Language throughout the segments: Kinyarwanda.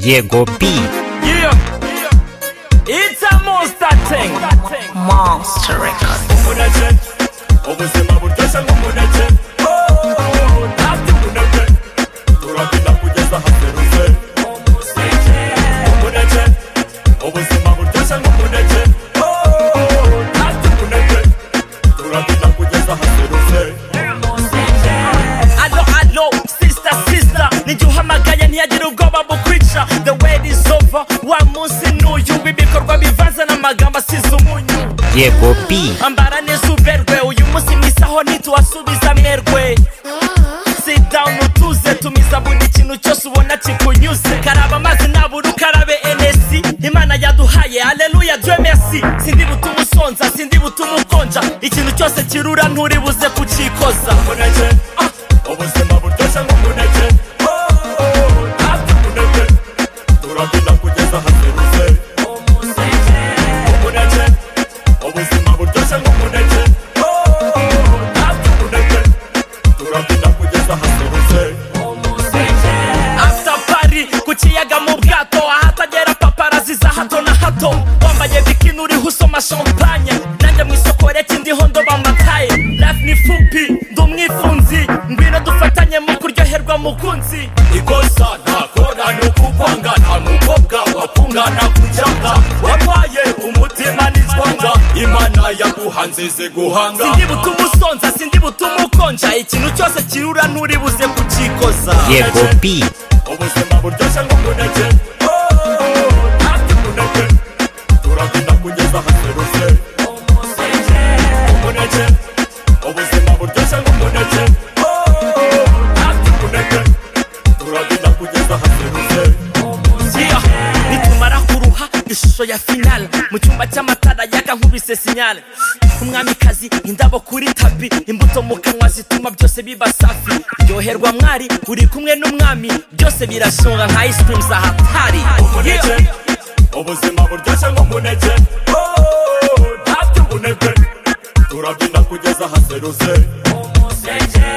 Jego B. Yeah. It's a monster thing. Monster Records. Ubuzima buryoshye nk'umuneke Oh, ntabyo umuneke turabyina kugeza haserutse umuneke ubuzima buryoshye nk'umuneke Oh, ntabyo umuneke turabyina kugeza haserutse Allo, allo, sister, sister. Nijye uhamagaye ntiyagira ubwoba bukwica. The wait is over. Wa munsi n'uyu w'ibikorwa bivanze n'amagambo asize umunyu. Jego B. ambara neza uberwe uyu munsi mwisaho ntituwasubiza amerwe sit down utuze tumiza buri kintu cyose ubona kikunyuze karaba amazi nabura ukarabe enesi imana yaduhaye aleluya dieu merci sindi butuma usonza sindi butuma ukonja ikintu cyose kirura nturi buze kucikoza umuneke ubuzima buryoshye nk'umuneke Oh, ntabyo umuneke turabyina kugeza haserutse umuneke ubuzima buryoshye nk'umuneke Oh, ntabyo umuneke turabyina kugeza haserutse after party ku kiyaga mu bwato ahatagera paparazi za hato na hato wambaye bikini uriho usoma champagne nanjye mu isoko reke ndiho ndoba amataye life ni fupi ndi umwifunzi ngwino dufatanye mu kuryoherwa mukunzi ikosa ntakora ni ukukwangana nuko bwawapfungana kujyanga wabaye umutima n'icwanga imana yaguhanze ze guhanga sindi butuma usonza sindi butuma ukonja ikintu cyose kirura nturi buze kucikoza Jego B. ubuzima buryoshye nk'umuneke Oh, ntabyo umuneke turabyina kugeza haserutse umuneke ubuzima buryoshye nk'umuneke Oh, ntabyo umuneke turabyina kugeza haserutse Yeah. nitumara kuruha ishusho ya finale mu cyumba cy'amatara yaka nkubise sinyale umwamikazi indabo kuri tapi imbuto mu kanwa zituma byose biba safi ryoherwa mwari uri kumwe n'umwami byose birashonga nka ice cream za hatari umuneke Yeah. ubuzima buryoshye nk'umuneke Oh, ntabyo umuneke turabyina kugeza haserutse umuneke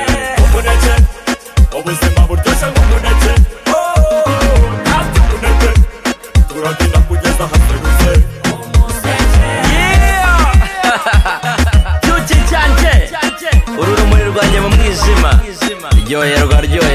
ubuzima buryoshye nk'umuneke Oh, ntabyo umuneke turabyina kugeza haserutse uru rumuri rwanjye mu mwijima ryoherwa ryoherwa